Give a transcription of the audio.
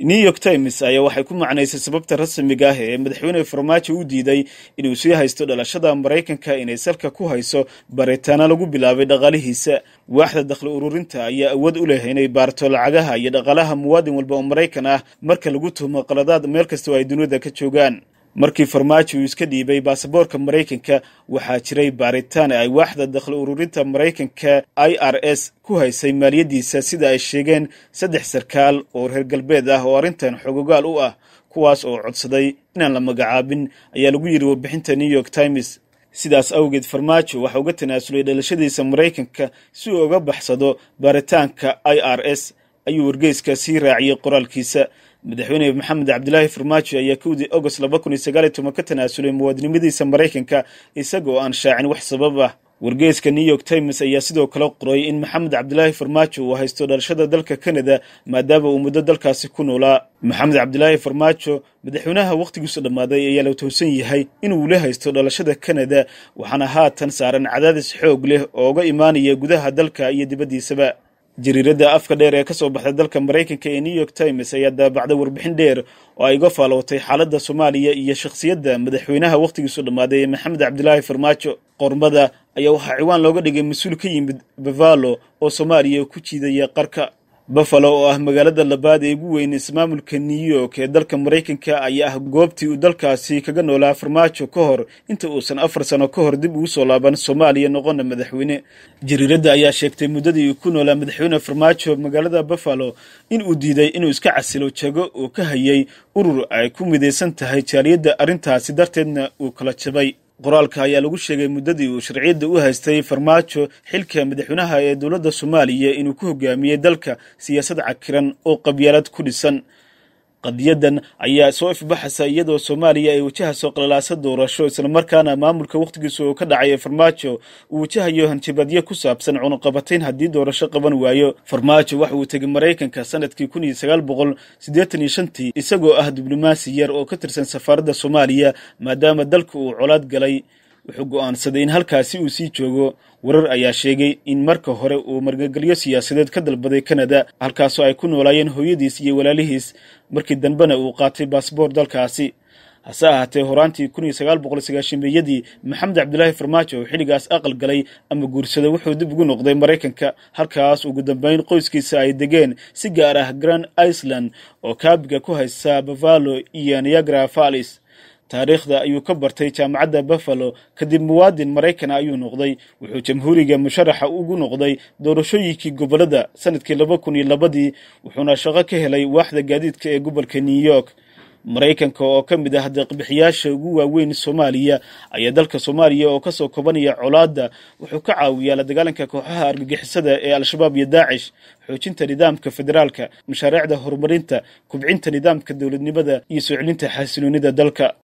new york times ayaa waxay ku macnaysay sababta rasmiga ah ee madaxweyne farmaajo u diiday inuu sii haysto dhalashada maraykanka inay salka ku hayso baritaano lagu bilaabay dhaqaalihiisa waaxda dakhli ururinta ayaa awood u leh inay baarto lacagaha iyo dhaqaalaha muwaadin walba oo maraykan ah marka lagu tuhmo qaladaad meel kastoo ay dunida ka joogaan markii farmaajo uu iska dhiibay baasaboorka maraykanka waxaa jiray baaritaan ay waaxda dakhli ururinta maraykanka i r s ku haysay maaliyaddiisa sida ay sheegeen saddex sarkaal oo reer galbeed ah oo arrintan xogogaal u ah kuwaas oo codsaday inaan la magacaabin ayaa lagu yidhi warbixinta new york times sidaas awgeed farmaajo waxa uga tanaasulay dhalashadiisa maraykanka si uu uga baxsado baaritaanka i r s ayuu wargeyska sii raaciyey qoraalkiisa madaxweyne maxamed cabdilaahi farmaajo ayaa kowdii agost laba kun iyo sagaal iyo toban ka tanaasulay muwaadinimadiisa maraykanka isagoo aan shaacin wax sabab ah wargeyska new york times ayaa sidoo kale qoray in maxamed cabdilaahi farmaajo uu haysto dhalashada dalka kanada maadaama uu muddo dalkaasi ku noolaa maxamed cabdilaahi farmaajo madaxweynaha wakhtigiisu dhammaaday ayaa la towsan yahay inuu la haysto dhalashada kanada waxaana haatan saaran cadaadis xoog leh oo uga imaanaya gudaha dalka iyo dibaddiisaba jariiradda afka dheer ee ka soo baxda dalka maraykanka ee new york times ayaa daabacday warbixin dheer oo ay uga faalootay xaaladda soomaaliya iyo shakhsiyadda madaxweynaha wakhtigiisu dhammaaday ee maxamed cabdilaahi farmaajo qormada ayaa waxaa ciwaan looga dhigay mas-uul ka yimid bavalo oo soomaaliya ku jiidaya qarka buffalo oo ah magaalada labaad ee ugu weyn ismaamulka new york ee dalka maraykanka ayaa ah goobtii uu dalkaasi kaga noolaa farmaajo ka hor inta uusan afar sano ka hor dib ugu soo laaban soomaaliya noqona madaxweyne jariiradda ayaa sheegtay muddadii uu ku noolaa madaxweyne farmaajo magaalada buffalo in uu diiday inuu iska casilo jago uu ka hayay urur ay ku midaysan tahay jaaliyadda arrintaasi darteedna uu kala jabay qoraalka ayaa lagu sheegay muddadii uu sharciyadda u haystay farmaajo xilka madaxweynaha ee dowladda soomaaliya inuu ku hogaamiyey dalka siyaasad cakiran oo qabyaalad ku dhisan qadiyadan ayaa soo ifbaxaysa iyadoo soomaaliya ay wajahayso qalalaasa doorasho islamarkaana maamulka wakhtigiisa oo ka dhacay ee farmaajo uu wajahayo hanjabaadyo ku saabsan cunuqabatayn haddii doorasho qaban waayo farmaajo waxa uu tegay maraykanka sanadkii kun iyo sagaal boqol siddeetan iyo shantii isagoo ah diblomaasi yar oo ka tirsan safaaradda soomaaliya maadaama dalka uu colaad galay wuxuu go'aansaday in halkaasi uu sii joogo warar ayaa sheegay in marka hore uu margagelyo siyaasadeed ka dalbaday kanada halkaasoo ay ku noolaayeen hooyadiis iyo walaalihiis markii dambena uu qaatay baasboor dalkaasi hase ahaatee horaantii kun iyo sagaal boqol sagaashameeyadii maxamed cabdilaahi farmaajo oo xilligaas aqal galay ama guursaday wuxuu dib ugu noqday maraykanka halkaas ugu dambeyn qoyskiisa ay degeen si gaar ah grand iceland oo kaabiga ku haysa bavalo iyo niagra fallis taariikhda ayuu ka bartay jaamacadda buffalo kadib muwaadin maraykana ayuu noqday wuxuu jamhuuriga musharaxa ugu noqday doorashooyinkii gobollada sanadkii laba kun iyo labadii wuxuuna shaqo ka helay waaxda gaadiidka ee gobolka new york maraykanka oo ka mid ah deeqbixiyaasha ugu waaweyn soomaaliya ayaa dalka soomaaliya oo kasoo kobanaya colaadda wuxuu ka caawiyaa la dagaalanka kooxaha argagixisada ee al-shabaab iyo daacish xoojinta nidaamka federaalka mashaariicda horumarinta kubcinta nidaamka dowladnimada iyo soo celinta xasiloonida dalka